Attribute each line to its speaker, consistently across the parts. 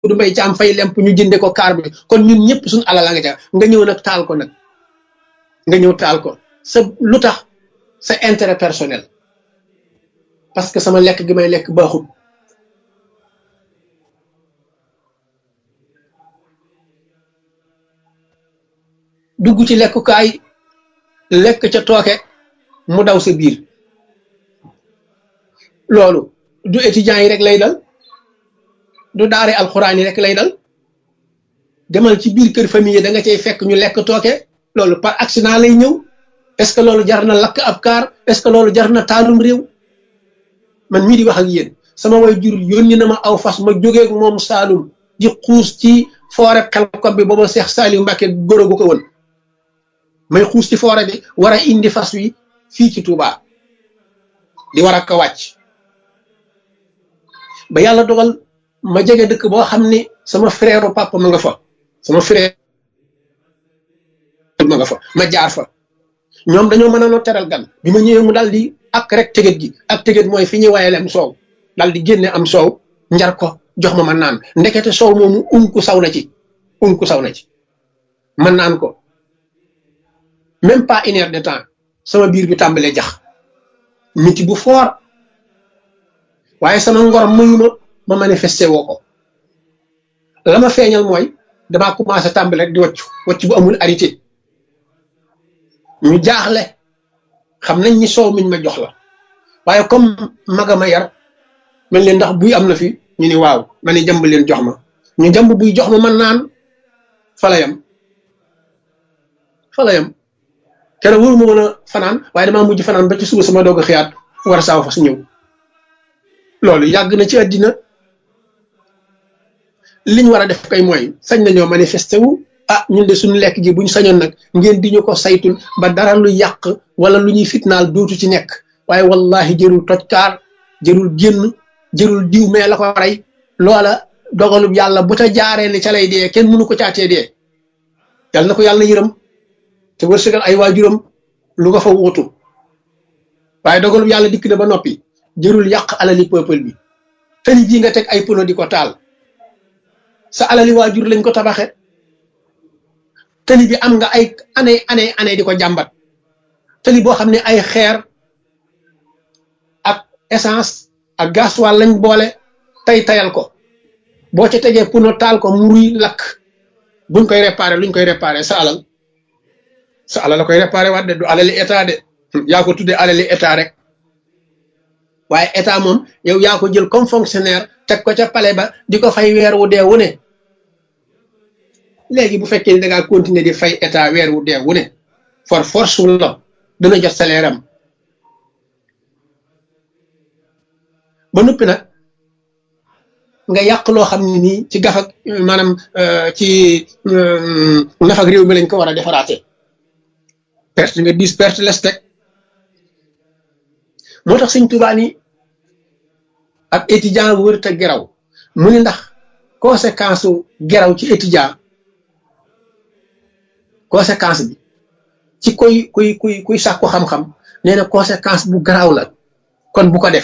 Speaker 1: du mbay caam fay lemp ñu jënde ko kaar bi kon ñun ñëpp suñu alal la nga ca nga ñëw nag taal ko nag nga ñëw taal ko sa lu tax sa intérêt personnel parce que sama lekk gi may lekk baaxut dugg ci lekkukaay lekk ca tooke mu daw sa biir loolu du étudiants yi rek lay dal du daare alxuraan yi rek lay dal demal ci biir kër famille yi da nga cay fekk ñu lekk tooke loolu par accident lay ñëw est-ce que loolu jar na lakk ab kaar est-ce que loolu jar na taalum réew man mii di wax ak yéen sama way jur yónni na ma aw fas ma jógee ak moom Saalum di xuus ci foore xel ko bi booba Seex Saaliw Mbàkke góor gu ko woon may xuus ci foore bi war a indi fas wi fii ci Touba di war a ko wàcc ba yàlla dogal ma jege dëkk boo xam ni sama frère papa ma nga fa sama frère ma nga fa ma jaar fa ñoom dañoo mën a noo teral gan bi ma ñëwee mu daal di ak rek tëgët gi ak tëgët mooy fi ñuy wayale am soow daal di génne am soow njar ko jox ma ma naan ndekete soow moomu unku saw na ci unku saw na ci man naan ko même pas une heure de temps sama biir bi tàmbalee jax miti bu foor waaye sama ngor muyu ma ma manifesté woo ko la ma feeñal mooy damaa commencé tàmbale rek di waccu wacc bu amul arité ñu jaaxle xam nañ ni soow miñ ma jox la waaye comme maga ma yar mel leen ndax buy am na fi ñu ni waaw ma ni jàmb leen jox ma ñu jàmb buy jox ma man naan fala yam fala yam keroog wóoru ma mën a fanaan waaye damaa mujj fanaan ba ci suba sama doog a xiyaat war a saaw fa su ñëw loolu yàgg na ci àddina liñ war a def kay mooy sañ nañoo manifesté wu ah ñun de suñu lekk gi buñ sañoon nag ngeen di ñu ko saytul ba dara lu yàq wala lu ñuy fitnaal dootu ci nekk waaye wallahi jërul toj kaar jërul génn jërul diw mais la ko rey loola dogalub yàlla bu ta jaaree ne ca lay dee kenn mënu ko caatee dee yàlla na ko yàlla yërëm te wërsëgal ay waajuram lu nga fa wutu waaye dogalub yàlla dikk na ba noppi jërul yàq alali peuple bi tëli jii nga teg ay pono di ko taal sa alali waajur lañ ko tabaxe tëli bi am nga ay année année année di ko jàmbat tëli boo xam ne ay xeer ak essence ak gasoil lañ boole tay tayal ko boo ca tegee pono taal ko muruy lakk buñ koy réparé luñ koy réparé sa alal sa alal la koy réparé waat de du alali état de yaa ko tuddee alali état rek waaye état moom yow yaa ko jël comme fonctionnaire teg ko ca palais ba di ko fay weer wu dee wu ne léegi bu fekkee ni da ngaa continuer di fay état weer wu dee wu ne for force wu la dana jot salaire am ba noppi nag nga yàq loo xam ne nii ci gafak maanaam ci nafak réew mi lañ ko war a defaraate perte nga dis perte les teg moo tax sëñ Tuubaa ni ab étudiant bu wërta geraw mu ni ndax conséquence u geraw ci étudiant conséquence bi ci kuy kuy kuy kuy sàkku xam-xam nee na conséquence bu garaaw la kon bu ko def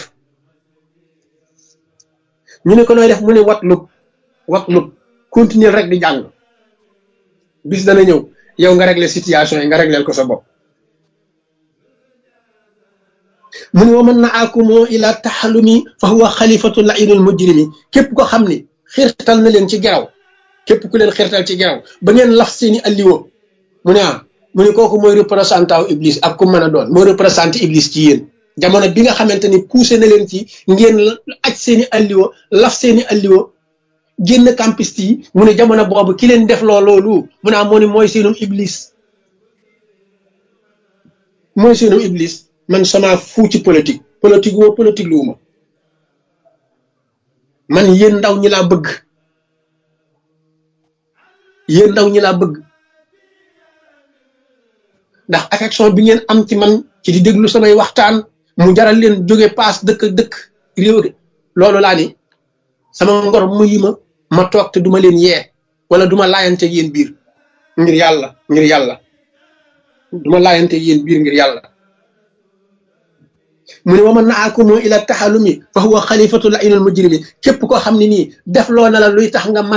Speaker 1: ñu ne ko nooy def mu ne wat lub wat lub continuer rek di jàng bis dana ñëw yow nga régler situation yi nga régleel ko sa bopp mu ne wa man na akumoo ila taxalumi fa huwa xalifatu lainul mujrimi képp ko xam ni xirtal na leen ci geraw képp ku leen xirtal ci geraw ba ngeen laf seeni alliwo mu ne ah mu ne kooku mooy représentant wu iblis ak ku mën a doon mooy représenté iblis ci yéen jamono bi nga xamante ni poussé na leen ci ngeen aj seeni alliwo laf seeni alliwo génn campiste yi mu ne jamono boobu ki leen def loo loolu mu ne ah moo ne mooy seenum iblis mooy seenum iblis man sama fu ci politique politique woo politique luuma man yéen ndaw ñi laa bëgg yéen ndaw ñi laa bëgg ndax affection bi ngeen am ci man ci di déglu samay waxtaan mu jaral leen jóge paas dëkk dëkk réew loolu laa ni sama ngor mu yi ma ma toog te duma leen yee wala duma laayante yéen biir ngir yàlla ngir yàlla duma laayante yéen biir ngir yàlla mu ne wa man naakumu ila taxalumi fa huwa xalifatu la inal mujrimi képp koo xam ne nii def loo na la luy tax nga man